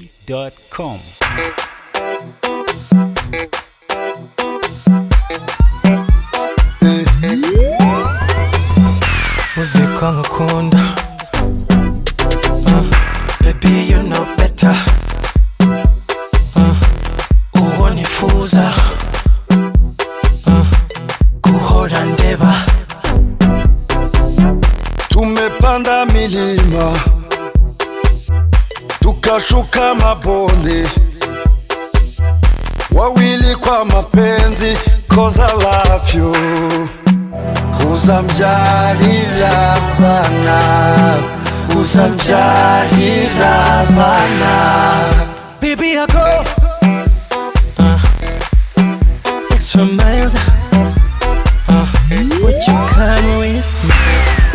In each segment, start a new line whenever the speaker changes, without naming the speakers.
YegoB.com.
uzi ko nkukunda Uh, baby you know better Uh, uwo nifuza Uh, guhora ndeba
Tumepanda milima tukashuka mabonde, wawili kwa mapenzi, cause I love you. Uzamjalilah bana, uzamjalilah bana.
baby I go Uh, extra miles Uh, what you come with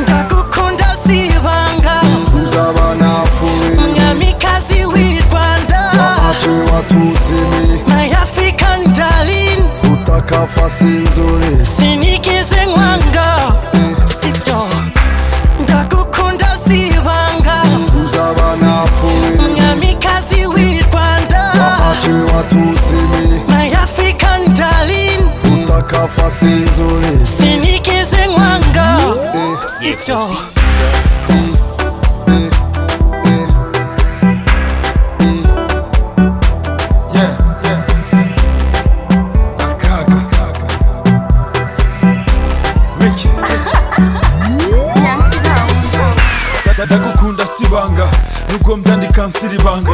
ngakukunda sibanga
Uzabana furi,
mwamikazi w'i rwanda
waache watusini,
my african darling
utaka fasi nzuri.
sinikize nkwanga sibyo ndagukunda sibanga
Uzabana furi,
mwamikazi w'i rwanda
waache watusini,
my african darling
utaka fasi nzuri.
sinikize nkwanga sibyo
ndagukunda sibanga nubwo mbyandika nsiribanga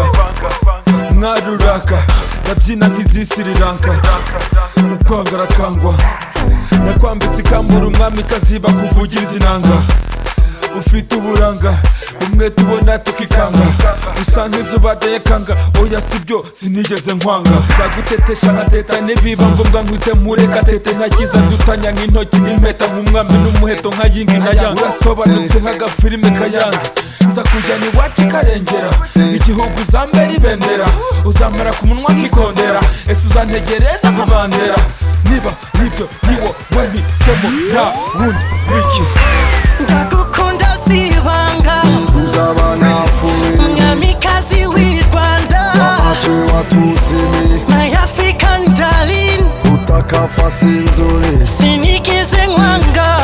mwaruraka ndabyina nk'izisiriranka ukwanga arakangwa nakwambitse ikambura umwami kaziba kuvugiza inanga ufite uburanga umwe tubona tukikanga usa nk'izuba ryayakanga oya sibyo sinigeze nkwanga zagutetesha nkateta nibiba ngombwa nkwite mureka tete ntakiza ndutanya nk'intoki n'impeta nk'umwami n'umuheto nka yingi na yanga urasobanutse nk'agafilime kayanga nza kujyana iwacu ikarengera igihugu uzambera ibendera uzamara ku munwa nkikondera ese uzantegereza nka bandera niba nibyo niwo wahisemo nta wundi wiki
ndagukunda sibanga
Uzabana furi,
mwamikazi w'i rwanda
waache watusini,
my african darling
utaka fasi nzuri.
sinikize nkwanga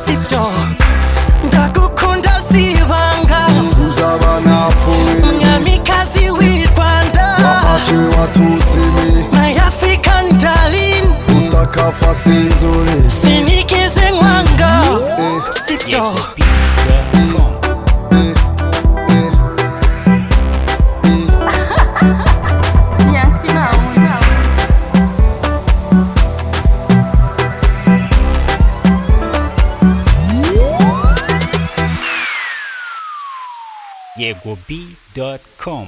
sibyo ndagukunda sibanga
Uzabana furi,
mwamikazi w'i rwanda
waache watusini,
my african darling
utaka fasi nzuri.
sinikize nkwanga sibyo
YegoB.com. YegoB.com.